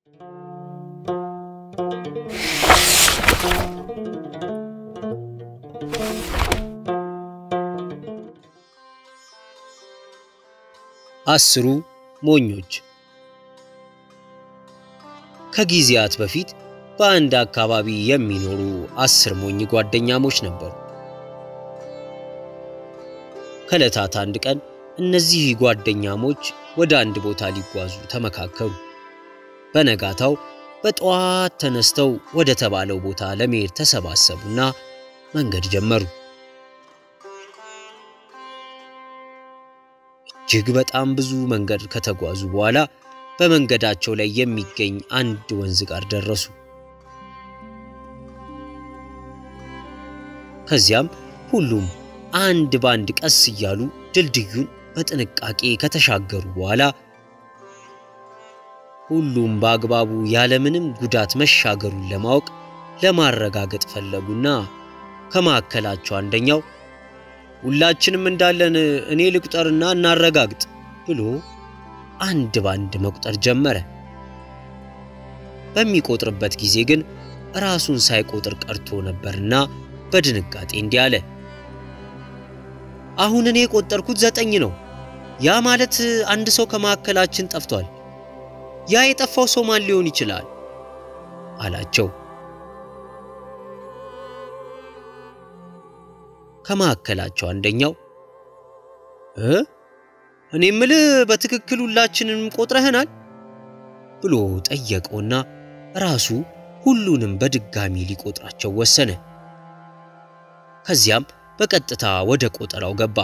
አስሩ ሞኞች ከጊዜያት በፊት በአንድ አካባቢ የሚኖሩ አስር ሞኝ ጓደኛሞች ነበሩ። ከዕለታት አንድ ቀን እነዚህ ጓደኛሞች ወደ አንድ ቦታ ሊጓዙ ተመካከሩ። በነጋታው በጠዋት ተነስተው ወደ ተባለው ቦታ ለመሄድ ተሰባሰቡና መንገድ ጀመሩ። እጅግ በጣም ብዙ መንገድ ከተጓዙ በኋላ በመንገዳቸው ላይ የሚገኝ አንድ ወንዝ ጋር ደረሱ። ከዚያም ሁሉም አንድ ባንድ ቀስ እያሉ ድልድዩን በጥንቃቄ ከተሻገሩ በኋላ ሁሉም በአግባቡ ያለምንም ጉዳት መሻገሩን ለማወቅ ለማረጋገጥ ፈለጉና ከመካከላቸው አንደኛው ሁላችንም እንዳለን እኔ ልቁጠርና እናረጋግጥ ብሎ አንድ ባንድ መቁጠር ጀመረ። በሚቆጥርበት ጊዜ ግን ራሱን ሳይቆጥር ቀርቶ ነበርና በድንጋጤ እንዲህ አለ። አሁን እኔ የቆጠርኩት ዘጠኝ ነው። ያ ማለት አንድ ሰው ከመካከላችን ጠፍቷል። ያ የጠፋው ሰው ማን ሊሆን ይችላል? አላቸው። ከመካከላቸው አንደኛው እ እኔ ምልህ በትክክል ሁላችንም ቆጥረህናል ብሎ ጠየቀውና ራሱ ሁሉንም በድጋሚ ሊቆጥራቸው ወሰነ። ከዚያም በቀጥታ ወደ ቆጠራው ገባ።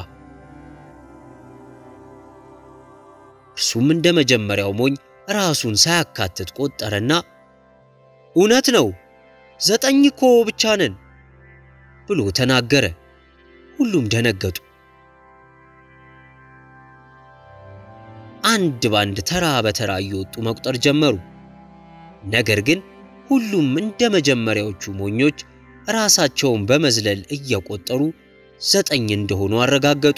እርሱም እንደ መጀመሪያው ሞኝ ራሱን ሳያካትት ቆጠረና እውነት ነው ዘጠኝ እኮ ብቻ ነን ብሎ ተናገረ። ሁሉም ደነገጡ። አንድ ባንድ ተራ በተራ እየወጡ መቁጠር ጀመሩ። ነገር ግን ሁሉም እንደ መጀመሪያዎቹ ሞኞች ራሳቸውን በመዝለል እየቆጠሩ ዘጠኝ እንደሆኑ አረጋገጡ።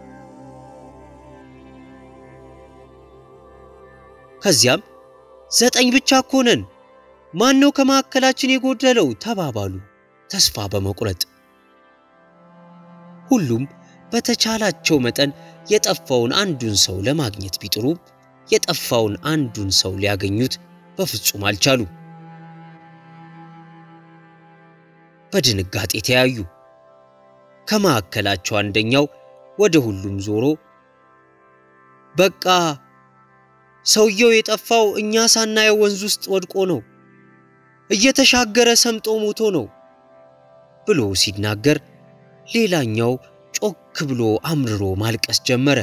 ከዚያም ዘጠኝ ብቻ እኮ ነን፣ ማን ነው ከመካከላችን የጎደለው ተባባሉ ተስፋ በመቁረጥ ሁሉም በተቻላቸው መጠን የጠፋውን አንዱን ሰው ለማግኘት ቢጥሩም የጠፋውን አንዱን ሰው ሊያገኙት በፍጹም አልቻሉ። በድንጋጤ ተያዩ። ከመካከላቸው አንደኛው ወደ ሁሉም ዞሮ በቃ ሰውየው የጠፋው እኛ ሳናየው ወንዝ ውስጥ ወድቆ ነው፣ እየተሻገረ ሰምጦ ሞቶ ነው ብሎ ሲናገር ሌላኛው ጮክ ብሎ አምርሮ ማልቀስ ጀመረ።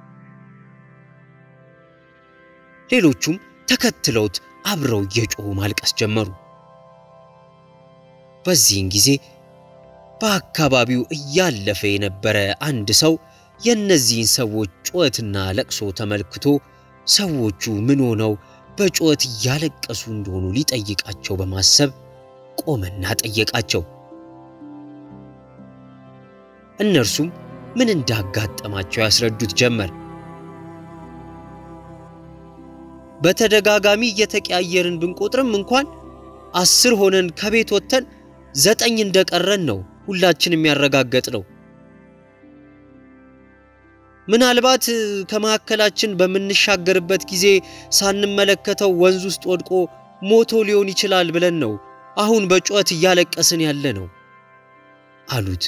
ሌሎቹም ተከትለውት አብረው እየጮሁ ማልቀስ ጀመሩ። በዚህን ጊዜ በአካባቢው እያለፈ የነበረ አንድ ሰው የእነዚህን ሰዎች ጩኸትና ለቅሶ ተመልክቶ ሰዎቹ ምን ሆነው በጩኸት እያለቀሱ እንደሆኑ ሊጠይቃቸው በማሰብ ቆመና ጠየቃቸው። እነርሱም ምን እንዳጋጠማቸው ያስረዱት ጀመር። በተደጋጋሚ እየተቀያየርን ብንቆጥርም እንኳን አስር ሆነን ከቤት ወጥተን ዘጠኝ እንደቀረን ነው ሁላችንም ያረጋገጥ ነው። ምናልባት ከመካከላችን በምንሻገርበት ጊዜ ሳንመለከተው ወንዝ ውስጥ ወድቆ ሞቶ ሊሆን ይችላል ብለን ነው አሁን በጩኸት እያለቀስን ያለ ነው አሉት።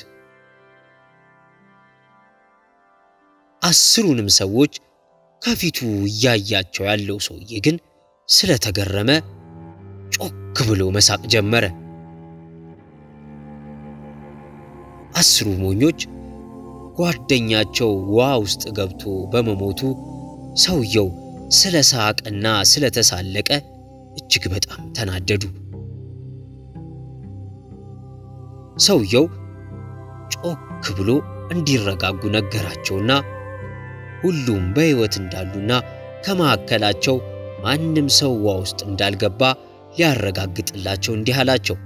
አስሩንም ሰዎች ከፊቱ እያያቸው ያለው ሰውዬ ግን ስለተገረመ ጮክ ብሎ መሳቅ ጀመረ። አስሩ ሞኞች ጓደኛቸው ውሃ ውስጥ ገብቶ በመሞቱ ሰውየው ስለ ሳቅና ስለ ተሳለቀ እጅግ በጣም ተናደዱ። ሰውየው ጮክ ብሎ እንዲረጋጉ ነገራቸውና ሁሉም በሕይወት እንዳሉና ከመካከላቸው ማንም ሰው ውሃ ውስጥ እንዳልገባ ሊያረጋግጥላቸው እንዲህ አላቸው።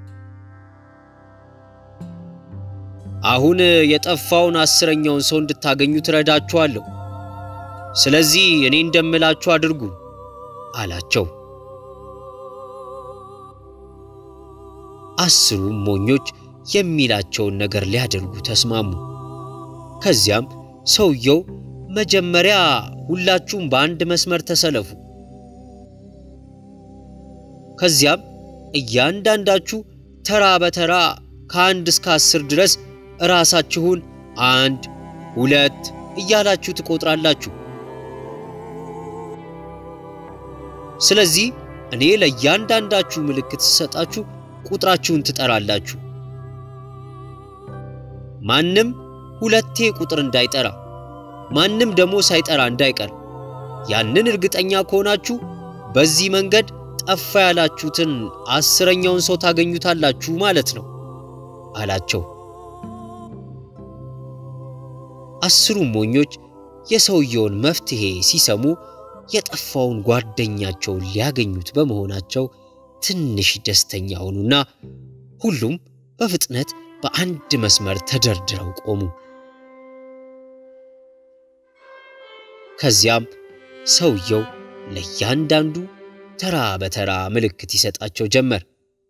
አሁን የጠፋውን አስረኛውን ሰው እንድታገኙ ትረዳችኋለሁ። ስለዚህ እኔ እንደምላችሁ አድርጉ አላቸው። አስሩም ሞኞች የሚላቸውን ነገር ሊያደርጉ ተስማሙ። ከዚያም ሰውየው መጀመሪያ ሁላችሁም በአንድ መስመር ተሰለፉ፣ ከዚያም እያንዳንዳችሁ ተራ በተራ ከአንድ እስከ አስር ድረስ ራሳችሁን አንድ ሁለት እያላችሁ ትቆጥራላችሁ። ስለዚህ እኔ ለእያንዳንዳችሁ ምልክት ስሰጣችሁ ቁጥራችሁን ትጠራላችሁ። ማንም ሁለቴ ቁጥር እንዳይጠራ፣ ማንም ደግሞ ሳይጠራ እንዳይቀር። ያንን እርግጠኛ ከሆናችሁ በዚህ መንገድ ጠፋ ያላችሁትን አስረኛውን ሰው ታገኙታላችሁ ማለት ነው አላቸው። አስሩም ሞኞች የሰውየውን መፍትሔ ሲሰሙ የጠፋውን ጓደኛቸውን ሊያገኙት በመሆናቸው ትንሽ ደስተኛ ሆኑና ሁሉም በፍጥነት በአንድ መስመር ተደርድረው ቆሙ። ከዚያም ሰውየው ለእያንዳንዱ ተራ በተራ ምልክት ይሰጣቸው ጀመር።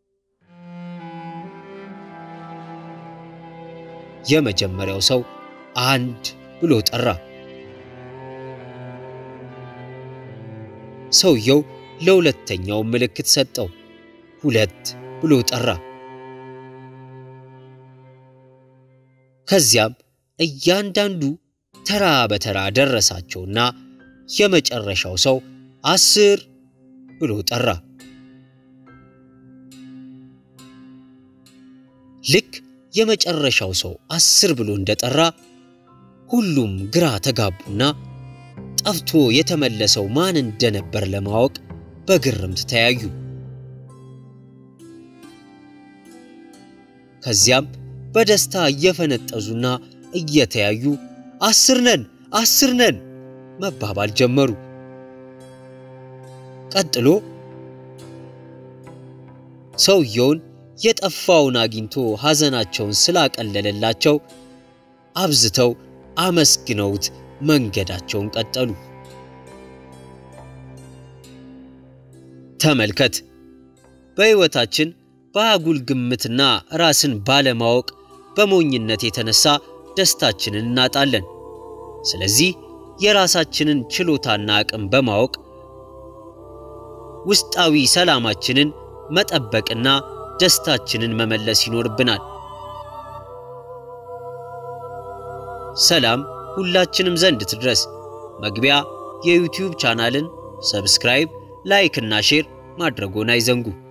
የመጀመሪያው ሰው አንድ ብሎ ጠራ። ሰውየው ለሁለተኛው ምልክት ሰጠው። ሁለት ብሎ ጠራ። ከዚያም እያንዳንዱ ተራ በተራ ደረሳቸውና የመጨረሻው ሰው አስር ብሎ ጠራ። ልክ የመጨረሻው ሰው አስር ብሎ እንደጠራ ሁሉም ግራ ተጋቡና ጠፍቶ የተመለሰው ማን እንደነበር ለማወቅ በግርምት ተያዩ። ከዚያም በደስታ እየፈነጠዙና እየተያዩ አስር ነን አስር ነን መባባል ጀመሩ። ቀጥሎ ሰውየውን የጠፋውን አግኝቶ ሐዘናቸውን ስላቀለለላቸው አብዝተው አመስግነውት መንገዳቸውን ቀጠሉ። ተመልከት፣ በሕይወታችን በአጉል ግምትና ራስን ባለማወቅ በሞኝነት የተነሳ ደስታችንን እናጣለን። ስለዚህ የራሳችንን ችሎታና አቅም በማወቅ ውስጣዊ ሰላማችንን መጠበቅና ደስታችንን መመለስ ይኖርብናል። ሰላም ሁላችንም ዘንድ ትድረስ። መግቢያ የዩቲዩብ ቻናልን ሰብስክራይብ፣ ላይክ እና ሼር ማድረጎን አይዘንጉ።